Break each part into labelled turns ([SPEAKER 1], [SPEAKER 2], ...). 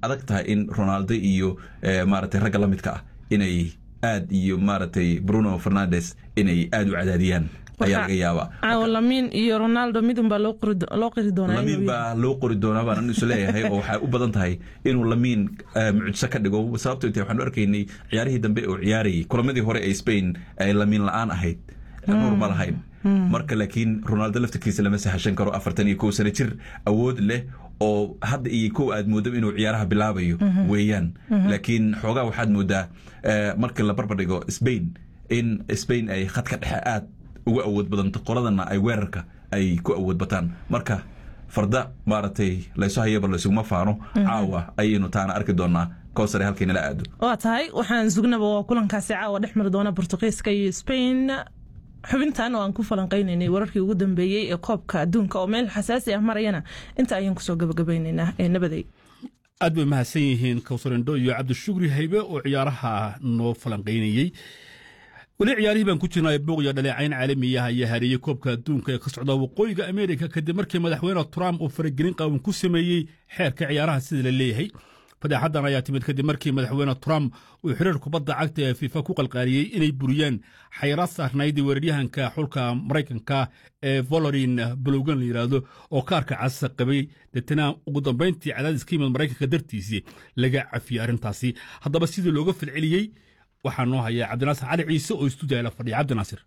[SPEAKER 1] adag tahay in ronaldo iyo maaragtay ragga la midka ah inay aad iyo maaragtay bruno fernandes inay aad u cadaadiyaan ayaa laga yaabaa
[SPEAKER 2] caawa lamiin iyo ronaldo midun baa loo qiri doonaa
[SPEAKER 1] lamiin baa loo qori doonaa baan isu leeyahay oo waxay u badan tahay inuu lamiin mucjiso ka dhigo sababto intay waxaanu arkaynay ciyaarihii dambe oo ciyaarayay kulamadii hore ee spain ay lamiin la-aan ahayd nuur ma lahayn marka laakiin ronaldo laftirkiisa lama sahashan karo afartan iyo kow sano jir awood leh oo hadda iyo kow aad moodo inuu ciyaaraha bilaabayo weeyaan laakiin xoogaa waxaad moodaa marka la barbardhigo spain in spain ay khadka dhexe aad uga awood badanto qoladana ay weerarka ay ku awood bataan marka farda maaragtay laysu hayaba laysuguma faano caawa ayaynu taana arki doonaa kowsare halkaynala aado
[SPEAKER 2] waa tahay waxaan sugnaba waa kulankaasi caawa dhex mari doona bortugiiska iyo spain xubintan oo aan ku falanqaynaynay wararkii ugu dambeeyey ee koobka adduunka oo meel xasaasi ah marayana inta ayaan kusoo gabagabaynaynaa ee nabaday
[SPEAKER 3] aad bay mahadsan yihiin kawsarendho iyo cabdishugri haybe oo ciyaaraha noo falanqaynayey weli ciyaarihii baan ku jirnay buuq iyo dhaleecayn caalamiyaha iyo hareeyey koobka adduunka ee ka socda waqooyiga ameerika kadib markii madaxweyne trump uu faragelin qaawan ku sameeyey xeerka ciyaaraha sida la leeyahay fadeexadan ayaa timid kadib markii madaxweyne trump uu xiriir kubadda cagta ee fifa ku qalqaaliyey inay buriyaan xayraad saarnayd weeraryahanka xulka maraykanka ee volorin balogan la yidhaahdo oo kaarka casa qabay deetana ugu dambayntii cadaadis ka yimid maraykanka dartiisii laga cafiyey arrintaasi haddaba sidii looga falceliyey waxaa noo haya cabdinaasir cali ciise oo istuudiya la fadhiya cabdinaasir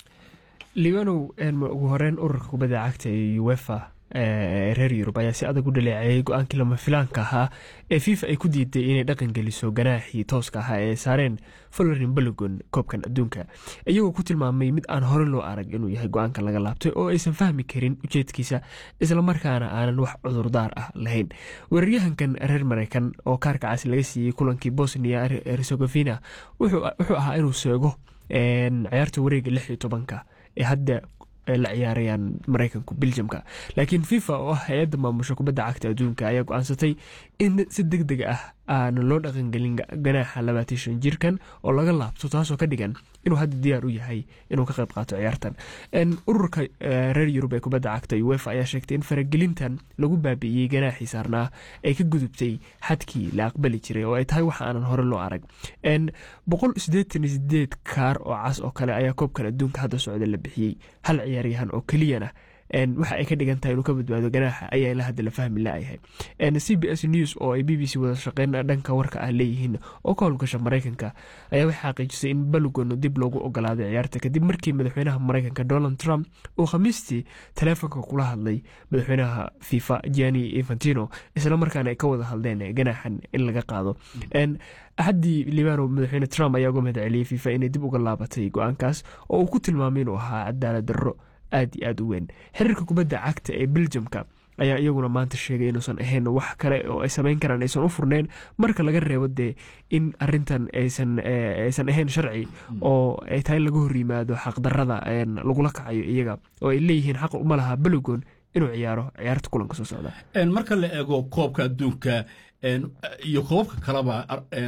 [SPEAKER 4] liibanow ugu horeyn ururka kubadda cagta ee uefa reer yurub ayaa si adag u dhaleeceeyey go-aankii lama filaanka ahaa ee fifa ay ku diiday inay dhaqan geliso ganaaxii tooska ahaa ee saareen folorin balogon koobkan adduunka iyagoo ku tilmaamay mid aan hore loo arag inuu yahay go-aanka laga laabtay oo aysan fahmi karin ujeedkiisa islamarkaana aanan wax cudurdaar ah lahayn weeraryahankan reer mareykan oo kaarka cas laga siiyey kulankii bosnia herzegovina wuxuu ahaa inuu seego ciyaarta wareega lix iyo tobanka ee hadda la ciyaarayaan mareykanku beljamka laakiin fifa oo ah hay-adda maamusha kubadda cagta adduunka ayaa go-aansatay in si deg deg ah aana loo dhaqangelin ganaaxa labaatan shan jirkan oo laga laabto taasoo ka dhigan inuu hadda diyaar u yahay inuu ka qayb qaato ciyaartan ururka reer yurub ee kubadda cagta uefa ayaa sheegtay in faragelintan lagu baabi'iyey ganaaxii saarnaa ay ka gudubtay xadkii la aqbali jiray oo ay tahay wax aanan hore loo arag boqol sideetan iyo sideed kaar oo cas oo kale ayaa koobkan adduunka hadda socda la bixiyey hal ciyaaryahan oo keliyana waxa ay ka dhigan tahay inuu ka badbaado ganaaxa ayaa ilaa hadda la fahmi laayahay c b s news oo ay b b c wada shaqeyn dhanka warka ah leeyihiin oo ka howlgasha maraykanka ayaa waxay xaqiijisay in balogon dib loogu ogolaaday ciyaarta kadib markii madaxweynaha maraykanka donald trump uu khamiistii taleefonka kula hadlay madaxweynaha fifa giani infantino islamarkaana ay ka wada hadleen ganaaxan in laga qaado axaddii libano madaxweyne trump ayaa uga mahad celiyey fifa inay dib uga laabatay go-aankaas oo uu ku tilmaamay inuu ahaa cadaalad darro aad iyo aad u weyn xiriirka kubadda cagta ee beljamka ayaa iyaguna maanta sheegay inuusan ahayn wax kale oo ay samayn karaan aysan u furneen marka laga reebo dee in arintan aysan aysan ahayn sharci oo ay tahay laga hor yimaado xaqdarada lagula kacayo iyaga oo ay leeyihiin xaq uma laha balogon inuu ciyaaro ciyaarta kulanka soo socda
[SPEAKER 3] marka la eego koobka adduunka iyo koobabka kaleba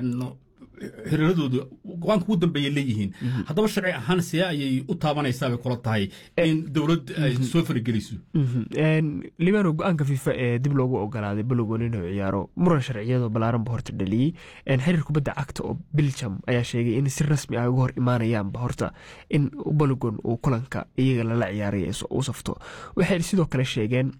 [SPEAKER 3] xiriiradooda go-aanka ugu dambeeya leeyihiin haddaba sharci ahaan see ayay u taabanaysaa bay kula tahay in dowlad ay soo farageliso
[SPEAKER 4] libano go-aanka fifa ee dib loogu ogolaaday balogon inuu ciyaaro muran sharciyadoo balaaranba horta dhaliyey xiriir kubadda cagta oo biljam ayaa sheegay in si rasmi ah uga hor imaanayaanba horta in balogon uu kulanka iyaga lala ciyaaray u safto waxay sidoo kale sheegeen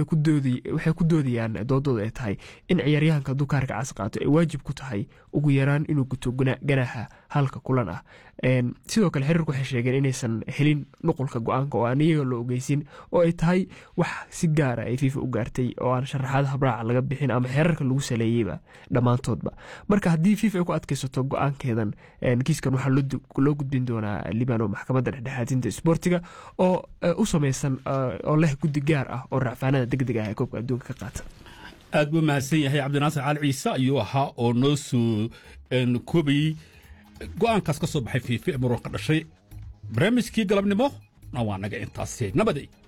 [SPEAKER 4] waxay ku doodayaan doodooda ay tahay in ciyaaryahanka dukaarka cas qaato ay waajib ku tahay ugu yaraan inuu guto ganaaxa halka kulan ah sidoo kale xiriirku waxay sheegeen inaysan helin nuqulka go-aanka oo aan iyaga loo ogeysin oo ay tahay wax si gaara ay fifa u gaartay oo aan sharaxaada habraaca laga bixin ama xeerarka lagu saleeyeyba dhammaantoodba marka haddii fifa ay ku adkaysato go-aankeedan kiiskan waxaa loo gudbin doonaa libano maxkamadda dhexdhexaadinta isboortiga oo u sameysan oo leh guddi gaar ah oo racfaanada deg deg ah ee koobka adduunka ka qaata
[SPEAKER 3] aad buu mahadsan yahay cabdinaasir cali ciise ayuu ahaa oo noo soo koobayey go'aankaas ka soo baxay fiifi ee muranka dhashay barnaamijkii galabnimo waa naga intaasi nabaday